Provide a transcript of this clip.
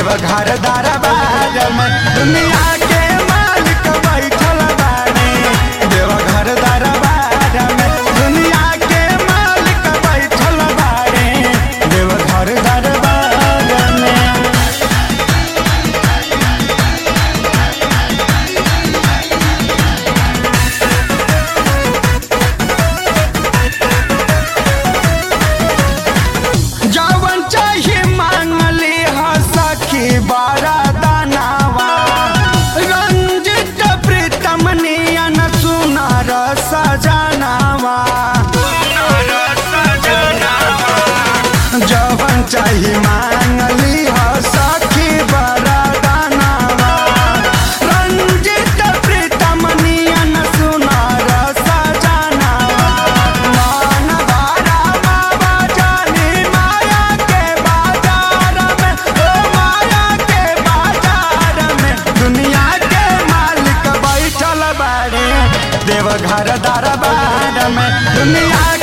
देवघर दरबार में दुनिया के मालिक बैठल बाड़े देवघर दरबार में दुनिया के मालिक बैठल बाड़े देवघर दरबार में जवन चाहे मांगली ह सखी बारा दानावा रंजित प्रीतम नियन सुनार सजनावा जवन चाहे मांगली ह सखी बारा दानावा रंजित प्रीतम नियन सुनार सजनावा मान बारा बाबा जानी माया के बाजार में ओ माया के बाजार में दुनिया के मालिक बैठल बाड़े देवघर दरबार में दुनिया